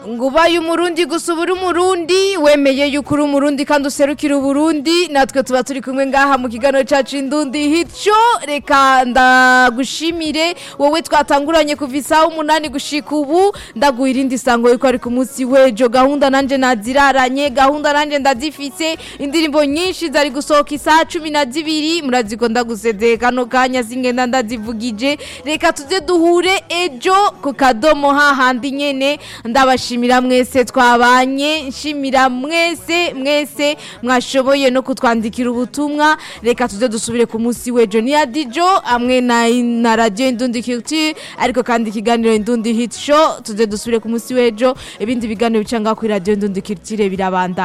ngo ubaye umurundi gusa uba uri umurundi wemeye yuko uri umurundi kandi userukira uburundi natwe tuba turi kumwe ngaha mu kiganiro cacu indundi hico reka ndagushimire wowe twatanguranye kuva isaha umunani gushika ubu ndaguha irindi sango yuko ari ku munsi w'ejo gahunda nanje naziraranye gahunda nanje ndazifise indirimbo nyinshi zari gusohoka isaha cumi na zibiri muraziko ndagusezeye kano kanya singenda ndazivugije reka tuze duhure ejo ku kadomo hahandi nyene ndabashimira mwese twabanye nshimira mwese mwese mwashoboye no kutwandikira ubutumwa reka tuze dusubire ku munsi w'ejo ni ya dijo hamwe na, na radio indundi culture ariko kandi ikiganiro indundi hit show tuze dusubire ku munsi w'ejo ibindi biganiro bica ngaho kuri radio indundi culture birabanda